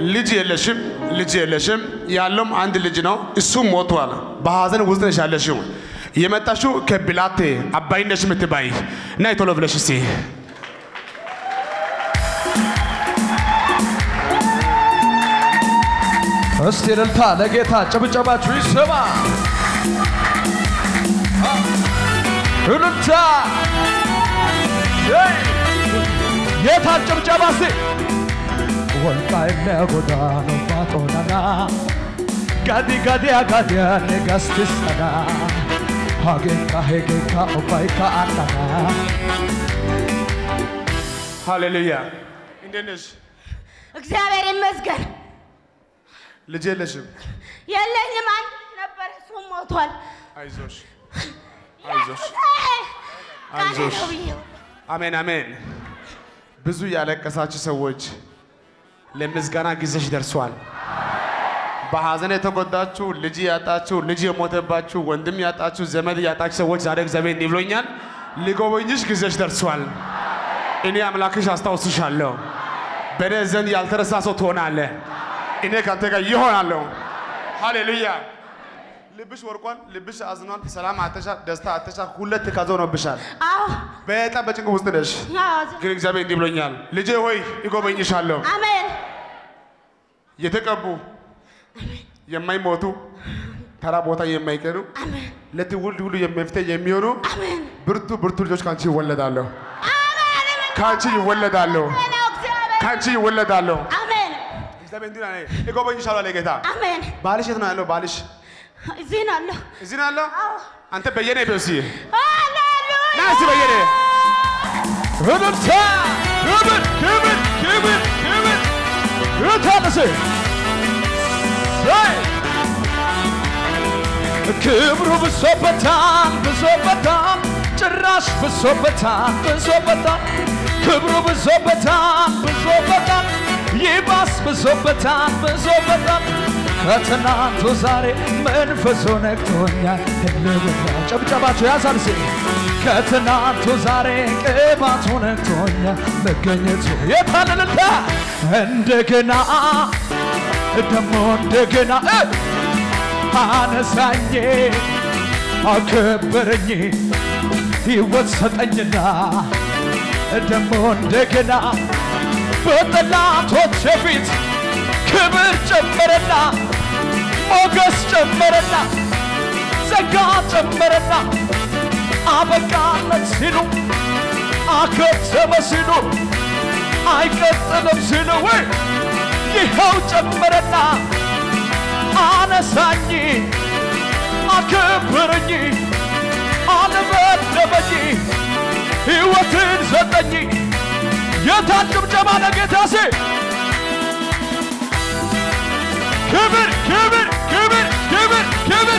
ልጅ የለሽም፣ ልጅ የለሽም። ያለውም አንድ ልጅ ነው፣ እሱም ሞቷል። በሀዘን ውስጥ ነሽ ያለሽው። የመጣሽው ከብላቴ አባይነሽ የምትባይ እና ቶሎ ብለሽ እስቲ እስቲ እልልታ ለጌታ ጭብጨባችሁ ይሰማ። እልልታ ሄይ! ጌታ ጭብጨባ እስቲ ወልቃይነ ጎዳኑ ባጦናና ጋዲ ጋዲያ ጋዲያ ነጋስትሰና ሀጌካ ሄጌካ ኦባይካ አናና ሃሌሉያ። እንዴት ነሽ? እግዚአብሔር ይመስገን። ልጅ የለሽም። የለኝም፣ አንድ ነበር፣ እሱም ሞቷል። አይዞሽ፣ አይዞሽ። ቃሌ አይዞሽ። ነው ብዬው አሜን አሜን። ብዙ ያለቀሳችሁ ሰዎች ለምስጋና ጊዜሽ ደርሷል። በሐዘን የተጎዳችሁ ልጅ ያጣችሁ፣ ልጅ የሞተባችሁ፣ ወንድም ያጣችሁ፣ ዘመድ ያጣችሁ ሰዎች ዛሬ እግዚአብሔር እንዲህ ብሎኛል፣ ሊጎበኝሽ ጊዜሽ ደርሷል። እኔ አምላክሽ አስታውስሻለሁ። በእኔ ዘንድ ያልተረሳ ሰው ትሆናለህ። እኔ ከአንተ ጋር ይሆናለሁ። ሃሌሉያ። ልብሽ ወርቋል፣ ልብሽ አዝኗል፣ ሰላም አተሻል፣ ደስታ አተሻል፣ ሁለት ካዞ ሆኖብሻል። አዎ፣ በጣም በጭንቅ ውስጥ ነሽ። አዎ፣ ግን እግዚአብሔር እንዲህ ብሎኛል፣ ልጄ ሆይ ይጎበኝሻለሁ። አሜን፣ የተቀቡ የማይሞቱ ተራ ቦታ የማይቀሩ አሜን፣ ለትውልድ ሁሉ መፍትሄ የሚሆኑ አሜን፣ ብርቱ ብርቱ ልጆች ከአንቺ ይወለዳለሁ፣ አሜን። ከአንቺ ይወለዳለሁ፣ ነው እግዚአብሔር። ከአንቺ ይወለዳለሁ። አሜን፣ እግዚአብሔር እንዲህ ነው፣ ይጎበኝሻለሁ አለ ጌታ። አሜን። ባልሽ የት ነው ያለው? ባልሽ እዚህ ነው አለሁ። እዚህ ነው ያለው። አዎ፣ አንተ በየነ በሲ ሃሌሉያ። ና እስቲ በየነ እልልታ ክብር ክብር ክብር ክብር እታነሰ ክብሩ ብሶበታል ብሶበታል ጭራሽ ብሶበታል ብሶበታል ክብሩ ብሶበታል ብሶበታል ይባስ ብሶበታል ብሶበታል ከትናንቱ ዛሬ መንፈሱ ነክቶኛል ልብታ ጨብጨባቸው ያሳልሴ ከትናንቱ ዛሬ ቅባቱ ነክቶኛል መገኘቱ የታለልታ እንደገና ደሞ እንደገና እ አነሳኝ አከበረኝ ሕይወት ሰጠኝና ደሞ እንደገና በጠላቶች ፊት ክብር ጨመረና ሞገስ ጨመረና ጸጋ ጨመረና አበቃለት ሲሉ አከተመ ሲሉ አይቀጥልም ሲሉ ወይ ይኸው ጨመረና አነሳኝ አከበረኝ አልበደበኝ ሕይወትን ሰጠኝ የታን ጭብጨባ ለጌታ ሴ ክብር ክብር ክብር ክብር ክብር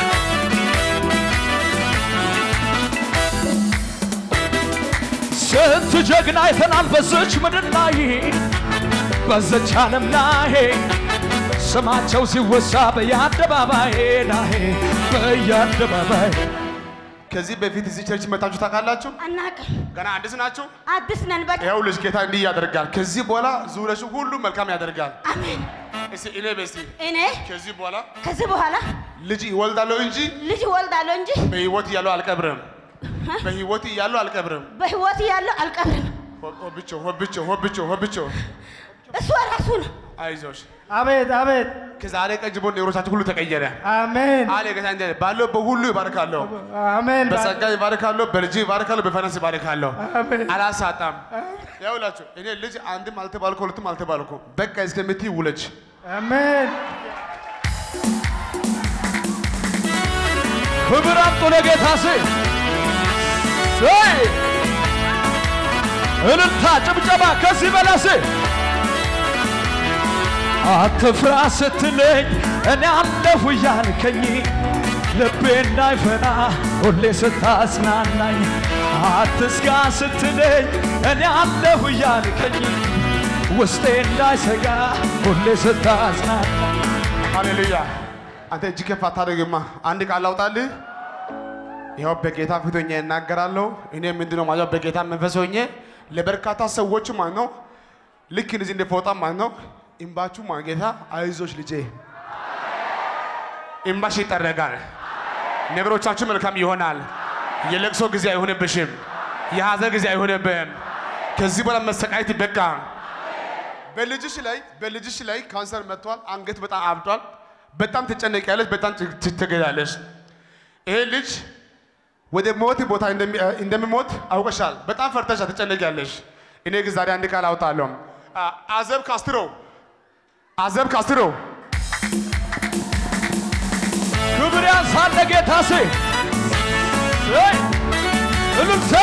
ስንት ጀግና አይተናል በዝች ምድር ላይ በዘች ዓለም ላይ ስማቸው ሲወሳ በየአደባባይ ላይ በየአደባባይ ከዚህ በፊት እዚህ ቸርች መታችሁ ታውቃላችሁ? አናውቅም። ገና አዲስ ናችሁ? አዲስ ነን። በቃ ይኸው ልጅ ጌታ እንዲህ ያደርጋል። ከዚህ በኋላ ዙረሽ ሁሉ መልካም ያደርጋል። አሜን። እስቲ እኔ በስቲ እኔ ከዚህ በኋላ ከዚህ በኋላ ልጅ ይወልዳለሁ እንጂ ልጅ እወልዳለሁ እንጂ በህይወት እያለሁ አልቀብርም። በህይወት እያለሁ አልቀብርም። በህይወት እያለሁ አልቀብርም። ሆብቾ ሆብቾ ሆብቾ ሆብቾ እሱ ራሱ ነው። አይዞሽ። አቤት አቤት ከዛሬ ቀን ጀምሮ ነገሮቻችሁ ሁሉ ተቀየረ። አሜን አለ ጌታ እንዲህ አለ፣ ባለው በሁሉ ይባርካለሁ። አሜን በጸጋ ይባርካለሁ፣ በልጅ ይባርካለሁ፣ በፋይናንስ ይባርካለሁ። አሜን አላሳጣም። ያውላችሁ እኔ ልጅ አንድም አልተባልኩ ሁለትም አልተባልኩ። በቃ እስከምትይ ውለጅ። አሜን ክብር አምጡ ለጌታ ሴ ሰይ እልልታ ጭብጨባ ከዚህ በላሴ አትፍራ ስትለኝ እኔ አለሁ እያልከኝ ልቤ እንዳይፈራ ሁሌ ስታጽናናኝ አትስጋ ስትለኝ እኔ አለሁ እያልከኝ ውስጤ እንዳይሰጋ ሁሌ ስታጽናናኝ ሃሌሉያ። አንተ እጅ ከፍ አታደርግማ። አንድ ቃል አውጣልህ። ይኸው በጌታ ፊት ሆኜ እናገራለሁ። እኔ ምንድነው ማለት በጌታ መንፈስ ሆኜ ለበርካታ ሰዎች ማለት ነው ልክ እንደዚህ እንደ ፎጣ ማለት ነው እምባችሁ ማጌታ አይዞሽ ልጄ፣ እምባሽ ይጠረጋል። ነገሮቻችሁ መልካም ይሆናል። የለቅሶ ጊዜ አይሆንብሽም። የሐዘን ጊዜ አይሆንብህም። ከዚህ በኋላ መሰቃየት ይበቃ። በልጅሽ ላይ በልጅሽ ላይ ካንሰር መጥቷል። አንገት በጣም አብጧል። በጣም ትጨነቂያለሽ። በጣም ት- ትገዳለሽ። ይሄ ልጅ ወደ ሞት ቦታ እንደሚ- እንደሚሞት አውቀሻል። በጣም ፈርተሻል፣ ትጨነቂያለሽ። እኔ ግን ዛሬ አንድ ቃል አውጣለሁ። አ- አዘብ ካስትሮ አዘብ ካስትሮ ክብር ያንሳል ለጌታ ሴ እይ! እልልታ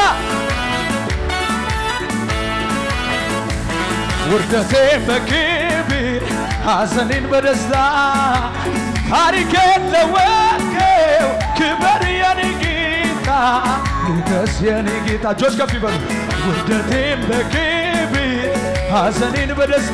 ውርደቴን በክብር ሐዘኔን በደስታ ታሪኬን ለወጥከው ክበር የኔ ጌታ ንገስ የኔ ጌታ እጆች ከፍ ይበሉ ውርደቴን በክብር ሐዘኔን በደስታ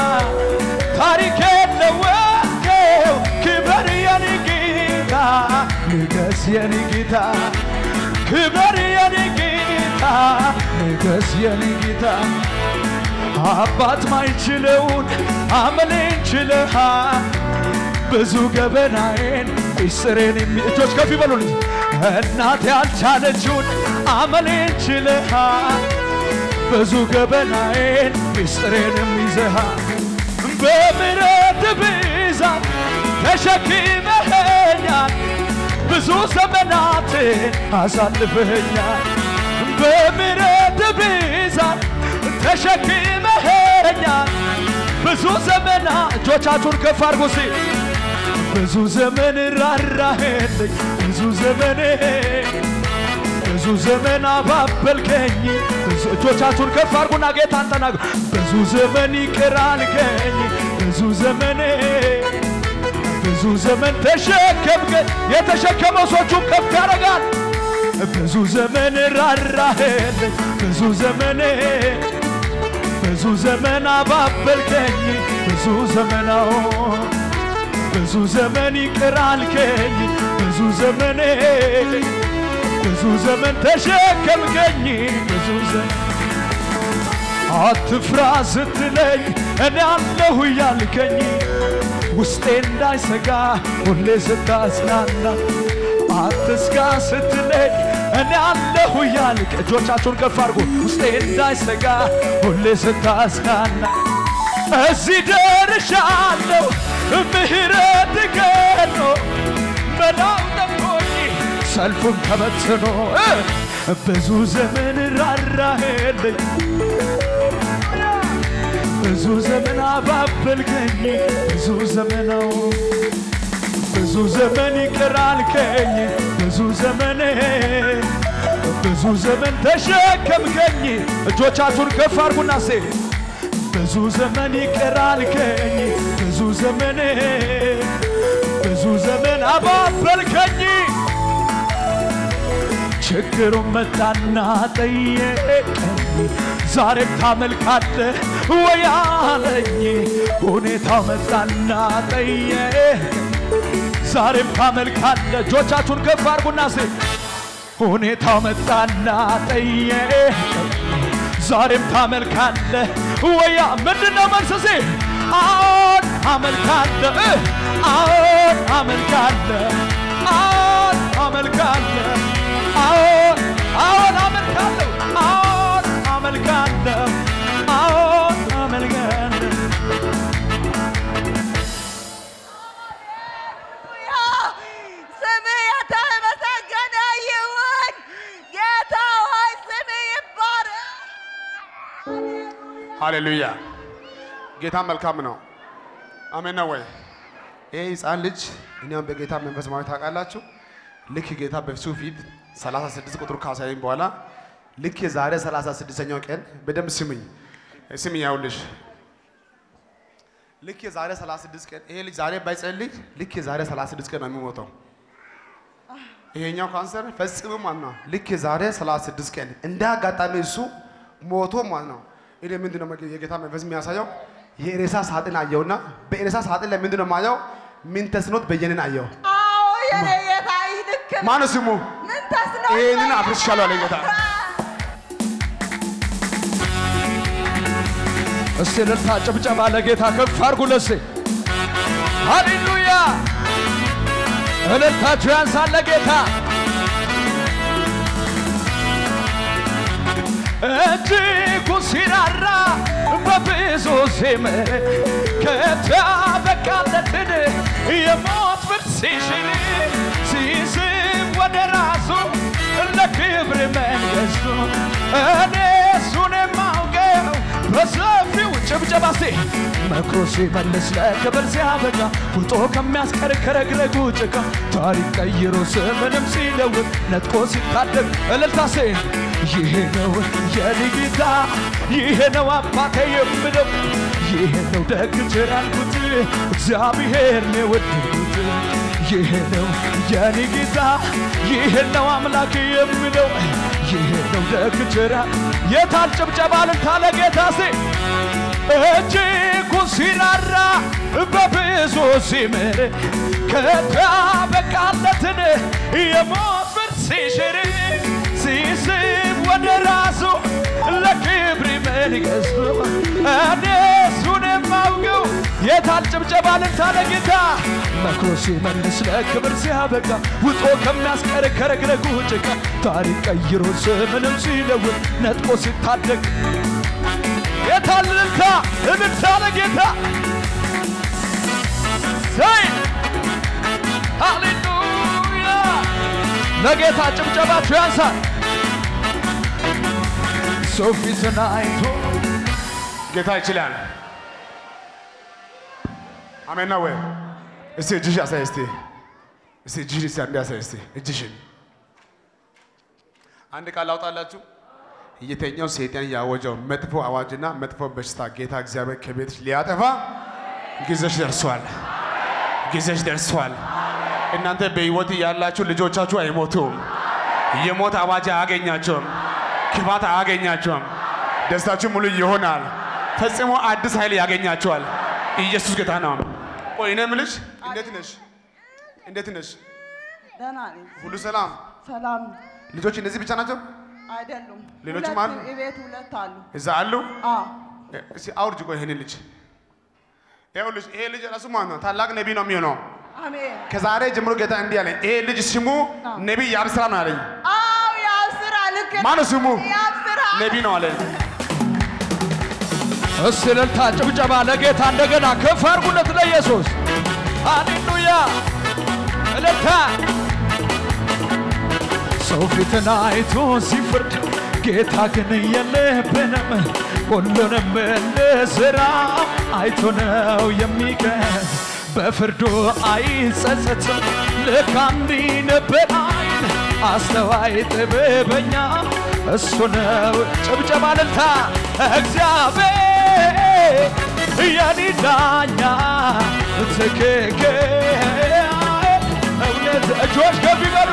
ታሪኬን ለወጥከው ክበር የኔ ጌታ ንገስ የኔ ጌታ ክበር የኔ ጌታ ንገስ የኔ ጌታ አባት ማይችለውን አመሌን ችለሃል ብዙ ገበናዬን ሚስጥሬን የሚ- እጆች ከፍ ይበሉልኝ እናት ያልቻለችውን አመሌን ችለሃል ብዙ ገበናዬን ሚስጥሬንም ይዘሃል በምሕረት ብዛት ተሸክመኸኛል ብዙ ዘመናትን አሳልፈኸኛል በምሕረት ብዛት ተሸክመኸኛል ብዙ ዘመና እጆቻችሁን ከፍ አድርጉ እስቲ ብዙ ዘመን ራራህልኝ ብዙ ዘመን ብዙ ዘመን አባበልከኝ ብዙ እጆቻችሁን ከፍ አድርጉና ጌታን ተናግሩ ብዙ ዘመን ይቅር አልከኝ ብዙ ዘመን ብዙ ዘመን ተሸከምከኝ የተሸከመው ሰዎቹን ከፍ ያደርጋል ብዙ ዘመን ራራህልኝ ብዙ ዘመን ብዙ ዘመን አባበልከኝ ብዙ ዘመናው ብዙ ዘመን ይቅር አልከኝ ብዙ ዘመን ብዙ ዘመን ተሸከምከኝ ብዙ ዘመን አትፍራ ስትለኝ እኔ አለሁ እያልከኝ ውስጤ እንዳይሰጋ ሁሌ ስታጽናና አትስጋ ስትለኝ እኔ አለሁ እያልክ እጆቻችሁን ከፍ አድርጉ ውስጤ እንዳይሰጋ ሁሌ ስታጽናና እዚህ ደርሻለሁ ምህረት ገኖ መላው ጠፍቶኝ ሰልፉን ተበትኖ እ ብዙ ዘመን ራራህልኝ ብዙ ዘመን አባበልከኝ ብዙ ዘመናው ብዙ ዘመን ይቅር አልከኝ ብዙ ዘመን ብዙ ዘመን ተሸከምከኝ እጆቻችሁን ከፍ አድርጉና ሴ ብዙ ዘመን ይቅር አልከኝ ብዙ ዘመን ብዙ ዘመን አባበልከኝ ችግሩን መጣና ጠየቀኝ ዛሬም ታመልካለህ ወይ አለኝ ሁኔታው መጣና ጠየቀኝ ዛሬም ታመልካለህ እጆቻችሁን ከፍ አድርጉና ስ ሁኔታው መጣና ጠየቀኝ ዛሬም ታመልካለህ ወያ ምንድነው መልስሴ አዎን አመልካለህ እ አዎን አመልካለህ አዎን አመልካለህ አዎን አዎን አመልካለሁ አዎን አመልካለሁ አዎን አመልካለሁ ስምህ የተመሰገነ ይሁን። ጌታ ሆይ ስምህ ይባረክ። ሃሌሉያ። ጌታ መልካም ነው። አሜን ነው ወይ? ይህ ህፃን ልጅ እኛም በጌታ መንፈስ ማለት ታውቃላችሁ። ልክ ጌታ በሱ ፊት 36 ቁጥር ካሳየኝ በኋላ ልክ የዛሬ 36ኛው ቀን በደንብ ስምኝ ስምኝ፣ ያውልሽ ልክ የዛሬ 36 ቀን ይሄ ልጅ ዛሬ ባይጸልይ ልክ የዛሬ 36 ቀን ነው የሚሞተው። ይሄኛው ካንሰር ፈጽሞ ማለት ነው። ልክ የዛሬ 36 ቀን እንደ አጋጣሚ እሱ ሞቶ ማለት ነው። እኔ ምንድን ነው የጌታ መንፈስ የሚያሳየው የሬሳ ሳጥን አየውና በሬሳ ሳጥን ላይ ምንድን ነው የማየው? ምን ተስኖት በየነን አየው። አዎ የኔ ጌታ ይህ ልክ ነው። ማነው ስሙ? ምን ተስኖት ይሄንን አፍርሻለሁ አለ ጌታ። እስቲ እልልታ ጭብጨባ ለጌታ ከፍ አድርጉለት እስቲ ሃሌሉያ እልልታችሁ ያንሳል ለጌታ እጅጉ ሲራራ በብዙ ሲምር ከታበቃለትን የሞት ፍርድ ሲሽር ሲስብ ወደ ራሱ ለክብር መንግሥቱ እኔ እሱን የማውቀው በሰፊው ጭብጨባ እስቲ መክሮ ሲመልስ ለክብር ሲያበቃ ውጦ ከሚያስቀር ከረግረጉ ጭቃ ታሪክ ቀይሮ ስምንም ሲለውጥ ነጥቆ ሲታደግ እልልታ ሴ ይሄ ነው የኔ ጌታ ይሄ ነው አባቴ የምለው ይሄ ነው ደግ ቸር ያልኩት እግዚአብሔር ነው የወደድኩት ይሄ ነው የኔ ጌታ ይሄ ነው አምላክ የምለው ይሄ ነው ደግ ቸር ያል- የታል ጭብጨባ እልልታ ለጌታ ሴ እጅጉ ሲራራ በብዙ ሲምር ከታበቃለትን የሞት ፍርድ ሲሽር ሲስብ ወደ ራሱ ለክብር መንግሥቱ እኔ እሱን የማውቀው የታል ጭብጨባ ልልታ ለጌታ መክሮ ሲመልስ ለክብር ሲያበቃ ውጦ ከሚያስቀር ከረግረጉ ጭቃ ታሪክ ቀይሮ ስምንም ሲለውጥ ነጥቆ ሲታደግ የታል እልልታ እልልታ ለጌታ ዘይ ሃሌሉያ ለጌታ ጭብጨባችሁ ያንሳል ሰው ፊትን አይቶ ጌታ ይችላል። አሜን ነው ወይ? እስቲ እጅሽ አሳይ እስቲ እስቲ እጅሽን እስቲ አንዴ አሳይ እስቲ እጅሽን። አንድ ቃል ላውጣላችሁ። የተኛው ሰይጣን ያወጀው መጥፎ አዋጅና መጥፎ በሽታ ጌታ እግዚአብሔር ከቤትሽ ሊያጠፋ ጊዜሽ ደርሷል። ጊዜሽ ደርሷል። እናንተ በሕይወት ያላችሁ ልጆቻችሁ አይሞቱም። የሞት አዋጅ አያገኛቸውም። ክፋት አያገኛቸውም። ደስታችሁ ሙሉ ይሆናል። ፈጽሞ አዲስ ኃይል ያገኛቸዋል። ኢየሱስ ጌታ ነው። ቆይ እኔ የምልሽ እንዴት ነሽ? እንዴት ነሽ? ደህና ነኝ። ሁሉ ሰላም? ሰላም ልጆች እነዚህ ብቻ ናቸው? አይደሉም። ሌሎችም ሁለት አሉ? ቤት ሁለት አሉ። እዛ አሉ? አዎ እስኪ አውርጅ። ቆይ ይሄን ልጅ ይኸውልሽ፣ ይሄ ልጅ ራሱ ማለት ነው ታላቅ ነቢይ ነው የሚሆነው። አሜን። ከዛሬ ጀምሮ ጌታ እንዲህ አለኝ፣ ይሄ ልጅ ስሙ ነቢይ ያብስራ ነው አለኝ። አዎ ያው ስራ ልክ ነው። ማነው ስሙ? ያው ስራ ነቢይ ነው አለኝ። እስቲ እልልታ ጭብጨባ ለጌታ እንደገና ከፍ አድርጉለት ለኢየሱስ ሃሌሉያ እልልታ ሰው ፊትን አይቶ ሲፈርድ ጌታ ግን የለብንም ሁሉንም እንስራ አይቶ ነው የሚቀር በፍርዱ አይጸጸትም ልክ አንዲ ነበር አይን አስተዋይ ጥበበኛ እሱ ነው ጭብጨባ እልልታ እግዚአብሔር የኔ ዳኛ ትክክል እውነት እጆች ከፍ ይበሉ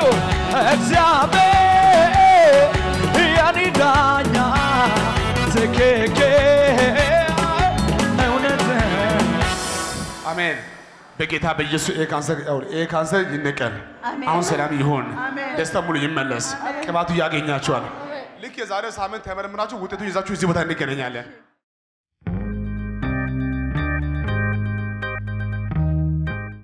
እግዚአብሔር የኔ ዳኛ ትክክል እውነት አሜን። በጌታ በኢየሱስ ይሄ ካንሰር ያው ይሄ ካንሰር ይነቀል። አሜን። አሁን ሰላም ይሁን፣ አሜን። ደስታ ሙሉ ይመለስ፣ ቅባቱ ያገኛቸዋል። ልክ የዛሬው ሳምንት ተመርምራችሁ ውጤቱ ይዛችሁ እዚህ ቦታ እንገናኛለን።